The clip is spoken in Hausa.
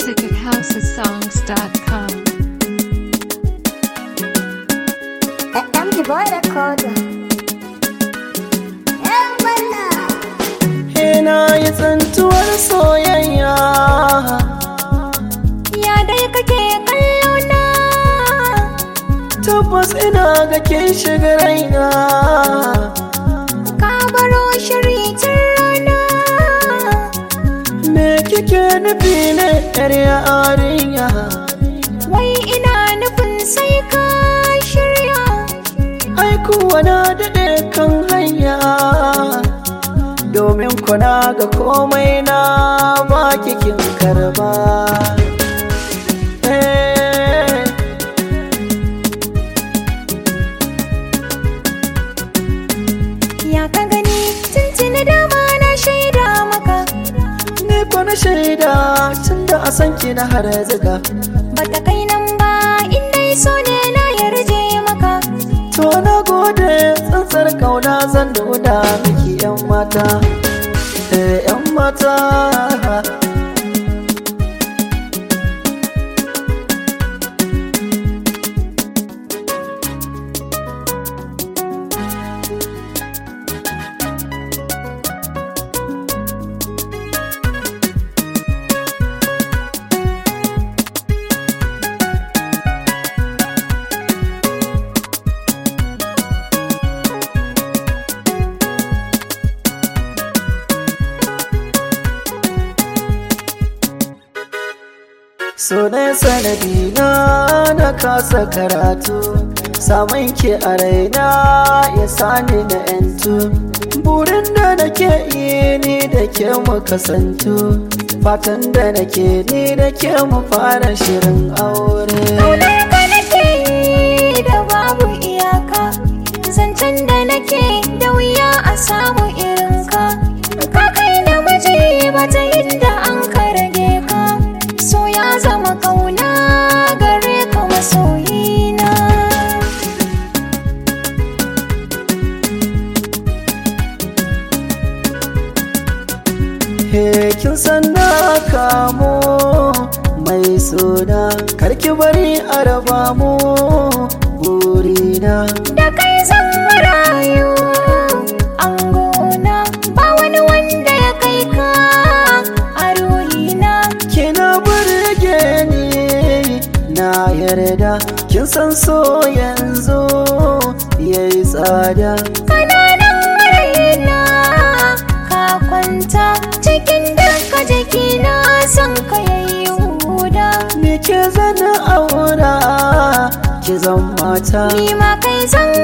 music at housesongs.com. MG Boy Record. Yan bana. Ina yi tsantuwar soyayya Ya dai kake kallo na. Tabbas ina ga kin shiga raina Ka baro shiri tun rana. Me kike nufi ne yar yarinya Wai ina nufin sai ka shirya. Ai kuwa na daɗe kan hanya Domin kuna ga komai na ba kikin karba Eh, Ya ka gani tuntuni dama na shaida maka. Ni ko na shaida tun da a san ki na har ziga Bata kai nan ba in dai so ne na yarje maka. To na gode tsantsar kauna zan nuna miki yan mata Eh yan mata So ne sanadi na na kasa karatu Samun ki a raina ya sani na yantu Burin da nake yi ni da ke mu kasantu Fatan da nake ni da ke mu fara shirin aure Ƙaunar ka nake yi da babu iyaka Zancen da nake da wuya a samu irinka Ka kai namiji ba ta yadda an ka rage ka So ya zama ƙauna gare ka masoyina He kin san na kamo mai suna karki bari a raba mu burina Da kai zan rayu angona Ba wani wanda ya kai ka a ruhina kina burge ni na yarda kin san so yanzu yayi tsada kananan raina ka kwanta cikin duka jikina son ka yayi huda ni ke zana aura ki zan mata ni ma kai zan